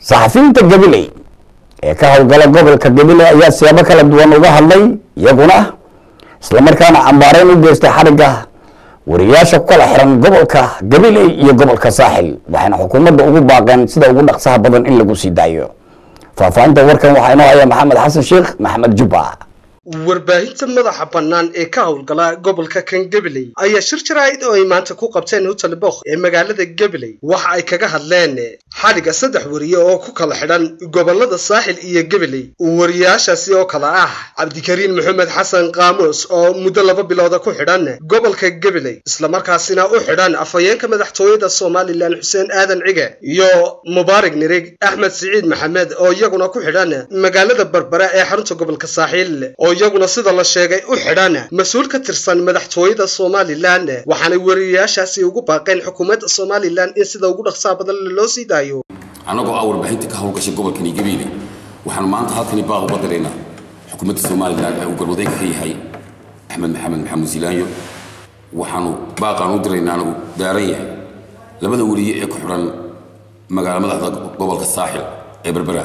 saxafiyiinta gabiley ee ka howlgala gobolka gabiley ayaa siyaabo kala duwan uga hadlay iyaguna islamarkaana cambaareyn u geystay xarigga wariyaasha ku kala xiran gobolka gabiley iyo gobolka saaxil waxayna xukuumadda ugu baaqeen sida ugu dhaqsaha badan in lagu sii daayo faahfaahinta warkan waxaa inoo haya maxamed xasan sheekh maxamed jubba warbaahinta madaxa bannaan ee ka howlgala gobolka kan gabiley ayaa shir jaraa'id oo ay maanta ku qabteen hotel bokh ee magaalada gabiley waxa ay kaga hadleen xadhigga saddex wariye oo ku kala xidhan gobolada saaxil iyo gabiley wariyaashaasi oo kale ah cabdikariin maxamed xasan qaamuus oo muddo laba bilooda ku xidhan gobolka gabiley islamarkaasina u xidhan afhayeenka madaxtooyada somalilan xuseen aadan cige iyo mubaarig nirig axmed siciid maxamed oo iyaguna ku xidhan magaalada berbera ee xarunta gobolka saaxiil oo iyaguna sida la sheegay u xidhan mas-uul ka tirsan madaxtooyada somalilan waxaanay wariyayaashaasi ugu baaqeen xukuumadda somalilan in sida ugu dhaqsaha badan loo sii daayo annagoo ah warbaahinta ka howlgashay gobolkani gabiile waxaanu maanta halkani baaq uga diraynaa xukuumadda somalilan ee uu garwadayga ka yahay axmed maxamed maxamuud silaanyo waxaanu baaqaan u diraynaana uu daaran yahay labada weriye ee ku xidhan magaala madaxda gobolka saaxil ee berbera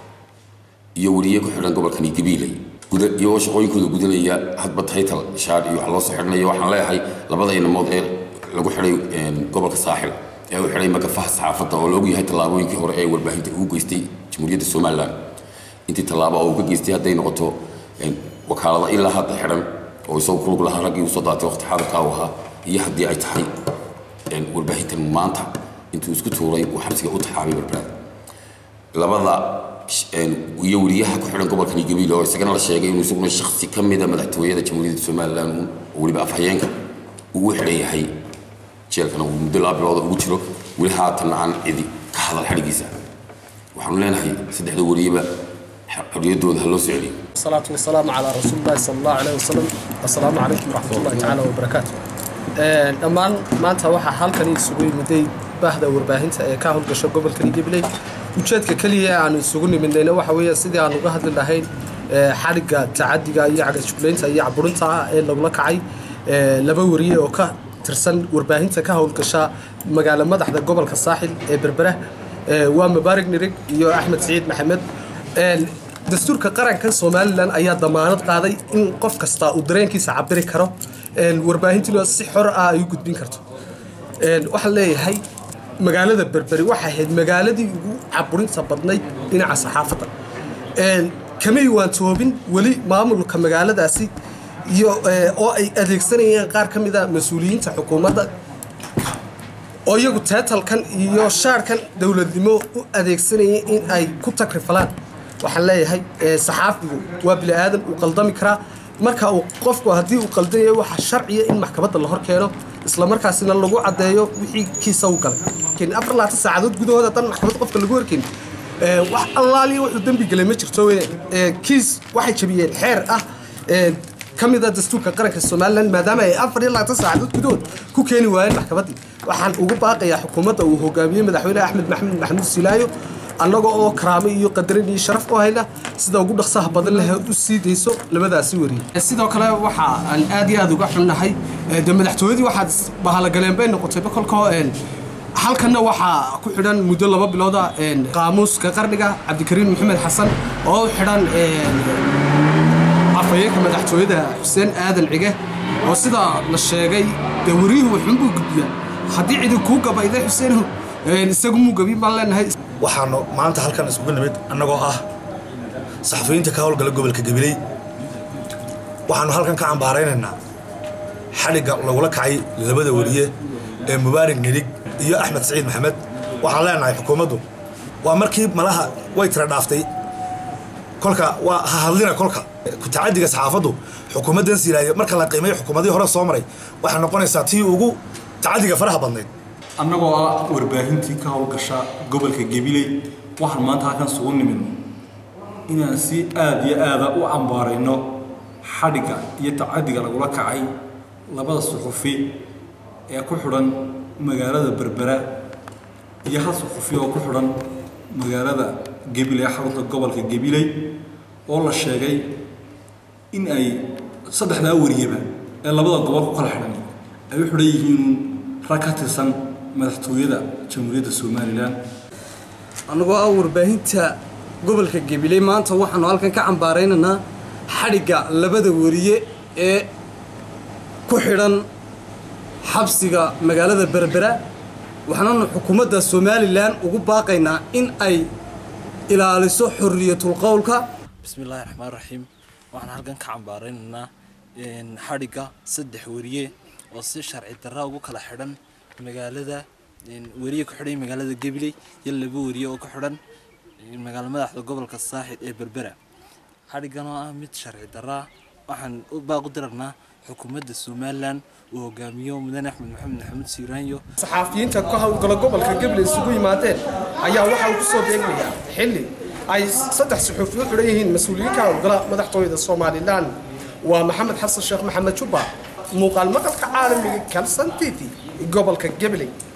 iyo weriye ku xidhan gobolkani gabiile iyagoo shaqooyinkooda gudanaya hadba taytal shaar iyo wax loo soo xidhanayo waxaan leeyahay labada inamood ee lagu xidhay gobolka saaxil ee u xidhay magafaha saxaafadda oo la ogyahay tallaabooyinkii hore ee warbaahinta uu geystay jamhuuriyadda somalilan intii tallaabo oo uu ka geystay hadday noqoto wakaalada ilaa hadda xidhan oo isagoo ku lug lahaa raggii usoo daatay waqti xaadirka u ahaa iyo haddii ay tahay warbaahintan maanta intuu isku tuuray uu xabsiga u taxaabay berberaad labada iyo weriyaha ku xidhan gobolkani gabiil oo isagana la sheegay inuu isaguna shaksi ka mida madaxtooyada jamhuuriyadda somalilan oo weliba afhayeenka uu u xidhan yahay jeelkana uu muddo laba bilooda ugu jiro weli haatanna aan cidi ka hadal xadhigiisa waxaanu leenahay saddexda weriyaba xorriyaddooda ha loo soo celiyo الصلاة والسلام على رسول الله صلى الله عليه وسلم السلام عليكم ورحمة الله تعالى وبركاته dhammaan maanta waxaa halkani isugu yimiday baahda warbaahinta ee ka howlgasho gobolkani gabiley ujeedka keliya ee aanu isugu nimidnayna waxa weeye sidii aan uga hadli lahayn xadhigga tacadiga iyo cagajuglaynta iyo caburinta ah ee lagula kacay laba wariye oo ka tirsan warbaahinta ka howlgasha magaalo madaxda gobolka saaxil ee berbera waa mubaarig nirig iyo axmed siciid maxamed dastuurka qaranka somalilan ayaa damaanad qaaday in qof kasta uu dareenkiisa cabiri karo warbaahintuna si xor ah ay u gudbin karto waxaan leeyahay magaalada berberi waxay ahayd magaaladii ugu caburinta badnayd dhinaca saxaafadda kamay waantoobin weli maamulka magaaladaasi iyo oo ay adeegsanayeen qaar ka mida mas-uuliyiinta xukuumadda oo iyagu teetalkan iyo shaarkan dowladnimo u adeegsanayay in ay ku takrifalaan waxaan leeyahay saxaafigu waa bini aadan uu qaldami karaa marka uu qofku haddii uu qaldanayo waxaa sharciya in maxkamadda la hor keeno isla markaasina lagu caddeeyo wixii kiisa u galay afar labaatan saacadood gudahooda haddaan maxkamad qofka lagu horkeyn wax allaaliya wuxuu dembi gelay ma jirto kiis waxay jabiyeen xeer ah ka mid a dastuurka qaranka somalilan maadaama ay afar iyo labaatan saacadood gudahood ku keeni waayeen maxkamaddii waxaan ugu baaqayaa xukuumadda uu hogaamiyey madaxweyne axmed maxamed maxamuud silaayo annaga oo karaamo iyo qadarin iyo sharaf u hayna sida ugu dhaqsaha badan leh u sii dayso labadaasi wariye sidoo kale waxa aan aad iyo aad uga xunnahay de madaxtooyadii waxaad bahalogaleen bay noqotayba kolkoo halkanna waxaa ku xidhan muddo laba bilooda qaamuuska qarniga cabdikariin maxamed xasan oo u xidhan afhayeenka madaxtooyada xuseen aadan cige oo sida la sheegay dee wariyuhu waxunbuu gudbiyaa haddii cidi kuu gabayday xuseen isagu muu gabin baan leenahay waxaanu maanta halkan isugu nimid annagoo ah saxafiyiinta ka howlgala gobolka gabiley waxaanu halkan ka cambaaraynaynaa xadhigga lagula kacay labada weriye ee mubaarig nirig iyo axmed siciid maxamed waxaan leenahay xukuumaddu waa markii malaha way tira dhaaftay kolka waa ha hadlina kolka tacadiga saxaafaddu xukuumaddan siilaayo marka la qiimayo xukuumadihii hore soo maray waxay noqonaysaa tii ugu tacadiga faraha badnayd annagoo ah warbaahintii ka howlgasha gobolka gabiley waxaan maanta halkan sugu nimidno inaan si aada iyo aada u cambaarayno xadhigga iyo tacadiga lagula kacay labada suxufi ee ku xidhan magaalada berbera iyo hal suxufi oo ku xidhan magaalada gabiley xarunta gobolka gabiley oo la sheegay in ay saddexdaa wariyaba ee labada gobol ku kala xidhan ay u xidhan yihiin rag ka tirsan madaxtooyada jamhuuriyadda somalilan annagoo ah warbaahinta gobolka gabiley maanta waxaanu halkan ka cambaaraynaynaa xadhigga labada wariye ee ku xidhan xabsiga magaalada berbera waxaananu xukuumadda somalilan ugu baaqaynaa in ay ilaaliso xorriyatul qowlka bismillahi raxmaan raxiim waxaan halkan ka cambaaraynaynaa xadhigga saddex wariye oo si sharci darra ugu kala xidhan magaalada wariye ku xidhan magaalada gabiley iyo laba wariye oo ku xidhan magaalo madaxda gobolka saaxid ee berbera xadhiggan oo ah mid sharci darra waxaan u baaq u dirarnaa xukuumadda somalilan uu hogaamiyo mudane axmed maxamed maxamuud siiraanyo saxaafiyiinta ka howlgala gobolka gabiley isugu yimaadeen ayaa waxa uu kusoo beegmayaa xilli ay saddex suxuufi u xidhan yihiin mas-uuliyiin ka howlgala madaxtooyada somalilan waa maxamed xasan sheekh maxamed jubba muuqaal maqalka caalamiga kalsan t v gobolka gabiley